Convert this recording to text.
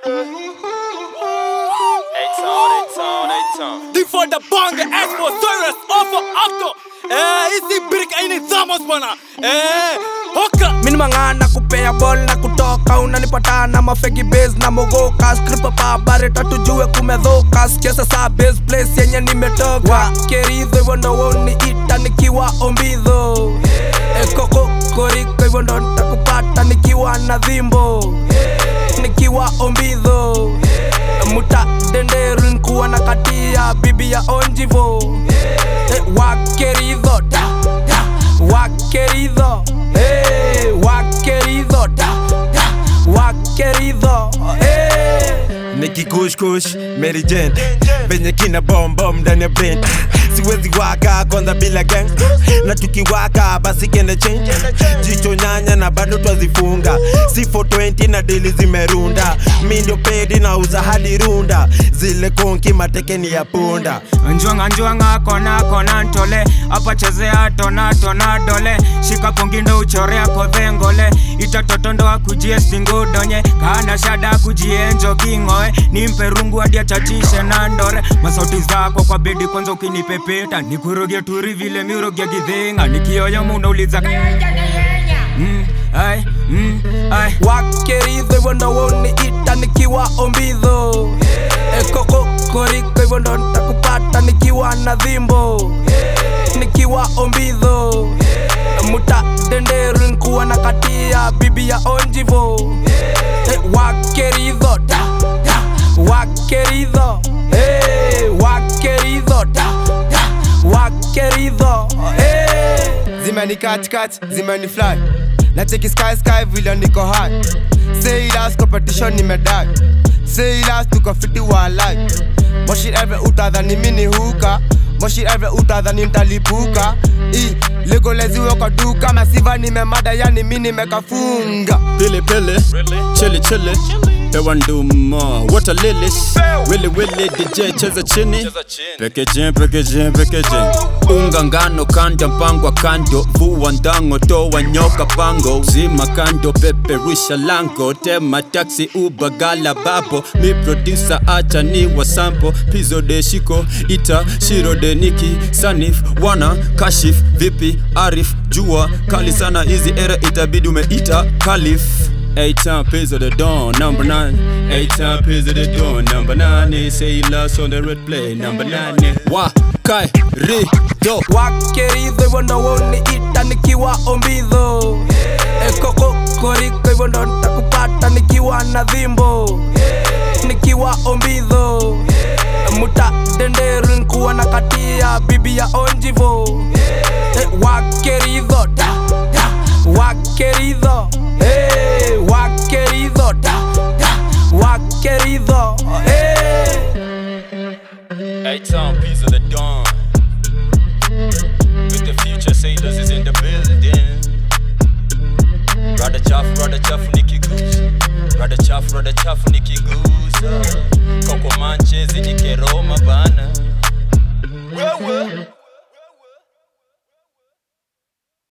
Before the bonge expo serious offer after Eh, hizi brick aini thamos bwana Eh, hoka mini mang'ana kupea bol na kutoka unanipata na mafegi base na mogoka skripa pabare tatujue kumedhoka sikiasa saa base place yenye nimetoka keridho hivyo ndo woni ita nikiwa ombidho ekoko koriko hivyo ndo nitakupata nikiwa na dhimbo nikiwa ombidho muta denderu nkuwa na katia bibi ya onjivo Eh, wakeridho da, da, wakeridho Eh, wakeridho da, da, wakeridho Eh. nikikushkush Mary Jane venye kina bombom ndani ya brain siwezi waka kwanza bila gang na tukiwaka basi kende change jicho nyanya na bado twazifunga si 420 na dili zimerunda mi ndio pedi na uza hadi runda zile konki matekeni ya punda njwanga njwanga kona kona ntole apa chezea tona tona dole shika kongindo uchorea kodhengole itatotondo akujie stingudonye kana shada kujienjo kingoe nimpe rungu hadi achatishe na ndore masauti zako kwa bedi kwanza ukinipepeta nikuroge turi vile miroge gidhinga nikioyo munauliza mm, ai, mm, ai. wakeridho hivyo ndo woni ita nikiwa ombidho ekoko koriko hivyo ndo nitakupata nikiwa na dhimbo nikiwa ombidho muta denderu nkuwa na katia bibi ya onjivo Eh, wakeridho da, da, wakeridho Eh, wakeridho da, da, wakeridho Eh. zimeni katikati zimeni fly na cheki sky sky vile niko high say last competition nimedai say last tuko fiti wa life moshi every utadhani mini huka moshi every utadhani mtalipuka i legoleziwe kwa duka masiva nimemada yani mi nimekafunga Pili pili Chili chili Pewa nduma Water lilies Willy willy DJ cheza chini Packaging packaging packaging Unga ngano kanda mpangwa kando Vua ndango toa nyoka pango Zima kando peperusha lango Tema taxi uba gala babo Mi producer acha ni wa sample Pizo de shiko ita Shiro de niki Sanif wana kashif Vipi arif jua Kali sana hizi era itabidi umeita Kalif Eight time pays of the dawn, number nine. Eight time pays of the dawn, number nine. They say he lost on the red play, number nine. Wa kai ri do. wakeridho hivyo ndo woni ita nikiwa ombidho ekoko koriko hivyo ndo nitakupata nikiwa na dhimbo nikiwa ombidho muta denderu nkuwa na katia bibi ya onjivo Eh, wakeridho da, da, wakeridho Eh, wakeridho da, da, wakeridho Eh. Eight time pays of the dawn. With the future sailors is in the building. Rada chafu, rada chafu nikigusa. Rada chafu, rada chafu nikigusa. Koko manchezi nikeroma bana. Wewe.